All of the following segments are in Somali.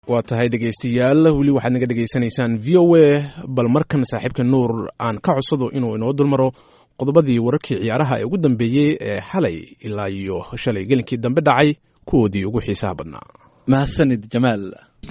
waa tahay dhegaystayaal weli waxaad naga dhegaysanaysaan v o a bal markan saaxiibka nuur aan ka codsado inuu inoo dulmaro qodobadii wararkii ciyaaraha ee ugu dambeeyey ee xalay ilaa iyo shalay gelinkii dambe dhacay kuwoodii ugu xiisaha badnaa mahadsanid jamaal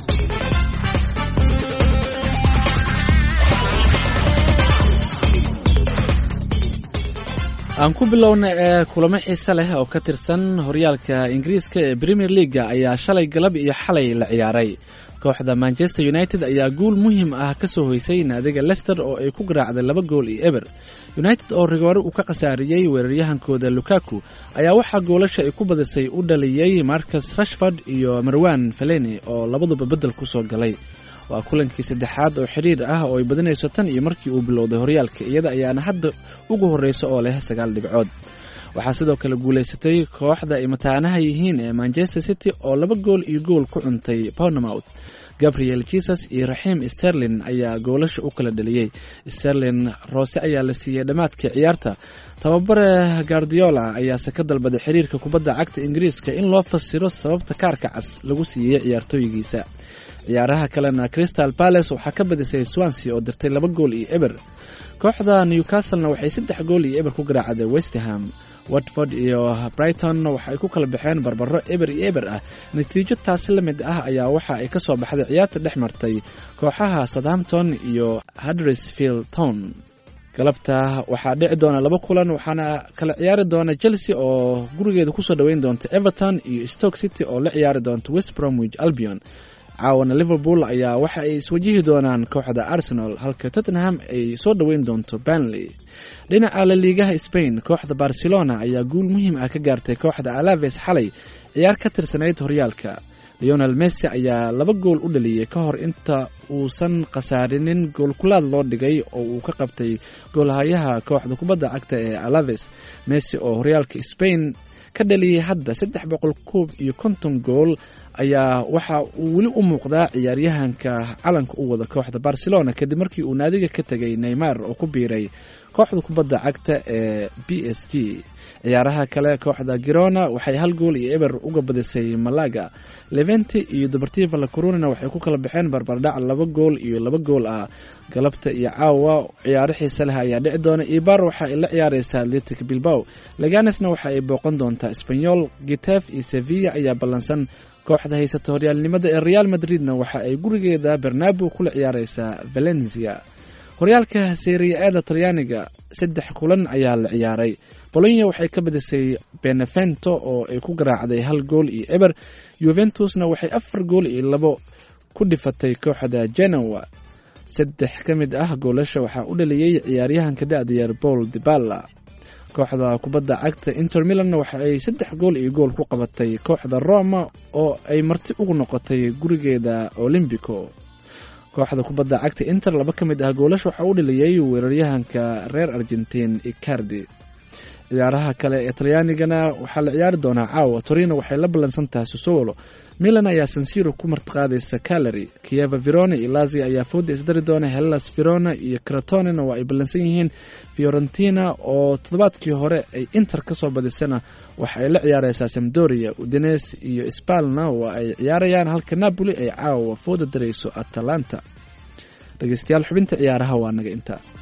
aan ku bilowna ee kulamo xiise leh oo ka tirsan horyaalka ingiriiska ee premier leaga ayaa shalay galab iyo xalay la ciyaaray kooxda manchester united ayaa guul muhiim ah ka soo hoysay naadiga lester oo ay ku garaacday laba gool iyo eber united oo rigoore uu ka khasaariyey weeraryahankooda lukaku ayaa waxaa goolasha ay ku badisay u dhaliyey marcus rashford iyo marwan feleni oo labaduba beddel ku soo galay waa kulankii saddexaad oo xidhiir ah oo ay badinayso tan iyo markii uu bilowday horyaalka iyada ayaana hadda ugu horreysa oo leh sagaal dhibcood waxaa sidoo kale guulaysatay kooxda ay mataanaha yihiin ee manchester city oo laba gool iyo gool ku cuntay bournemouth gabriel jesus iyo raxiim sterlin ayaa goolasha u kala dhaliyey sterlin roose ayaa la siiyey dhammaadkii ciyaarta tababare gardiola ayaase ka dalbaday xiriirka kubadda cagta ingiriiska in loo fasiro sababta kaarka cas lagu siiyey ciyaartooygiisa ciyaaraha kalena crystal palace waxaa ka badisay swansea oo dirtay laba gool iyo eber kooxda newcastlena waxay saddex gool iyo eber ku garaacday westerham watford iyo brighton waxa ay ku kala baxeen barbaro eber iyo eber ah natiijo taasi la mid ah ayaa waxa ay ka soo baxday ciyaarta dhex martay kooxaha southampton iyo huddersfield town galabta waxaa dhici doona laba kulan waxaana kala ciyaari doona chelsea oo gurigeeda kusoo dhoweyn doonta everton iyo stoke city oo la ciyaari doonta west bromwich albion caawana liverpool ayaa waxa ay iswajihi doonaan kooxda arsenal halka tottenham ay soo dhoweyn doonto banley dhinaca laliigaha spain kooxda barcelona ayaa guul muhiim ah ka gaartay kooxda alaves xalay ciyaar ka tirsanayd horyaalka leonel messi ayaa laba gool u dhaliyey ka hor inta uusan khasaarinin goolkulaad loo dhigay oo uu ka qabtay goolhayaha kooxda kubadda cagta ee alaves messi oo horyaalka spain ka dhaliyey hadda saddex boqol koob iyo konton gool ayaa waxa uu weli u muuqdaa ciyaaryahanka calanka u wada kooxda barcelona kadib markii uu naadiga ka tegay neymar oo ku biiray kooxda kubadda cagta ee b s g ciyaaraha kale kooxda girona waxay hal gool iyo eber uga badisay malaga levente iyo dobartiva la corunina waxay ku kala baxeen barbardhac laba gool iyo laba gool ah galabta iyo caawa ciyaaro xiise leh ayaa dhici doona ibar waxa ay la ciyaareysaa atletic bilbao leganesna waxa ay booqan doontaa sbanyol gitef iyo sevilla ayaa ballansan kooxda haysata horyaalnimada ee real madridna waxa ay gurigeeda bernabo kula ciyaareysaa valencia horyaalka seriya-eeda talyaaniga saddex kulan ayaa la ciyaaray bolonya waxay ka badisay benevento oo ay ku garaacday hal gool iyo eber yuventusna waxay afar gool iyo labo ku dhifatay kooxda genoa saddex ka mid ah goolasha waxaa u dhaliyey ciyaaryahanka da-dayaer paul dibala kooxda kubadda cagta inter milanna waxa ay saddex gool iyo gool ku qabatay kooxda roma oo ay marti ugu noqotay gurigeeda olymbico kooxda kubadda cagta inter laba ka mid ah goolasha waxaa u dhaliyey weeraryahanka reer argentin icardi ciyaaraha kale ee talyaanigana waxaa la ciyaari doonaa caawa torino waxay la ballansan tahay sosowolo milan ayaa sansiro ku martiqaadaysa calary kieva verona iyo lazia ayaa fooda isdari doona hellas verona iyo cratonena waa ay ballansan yihiin fiorentina oo toddobaadkii hore ay inter ka soo badisana waxa ay la ciyaareysaa samdoria udines iyo spalna waa ay ciyaarayaan halka napoli ay caawa fooda darayso atalanta dhegeystayaal xubinta ciyaaraha waa naga intaa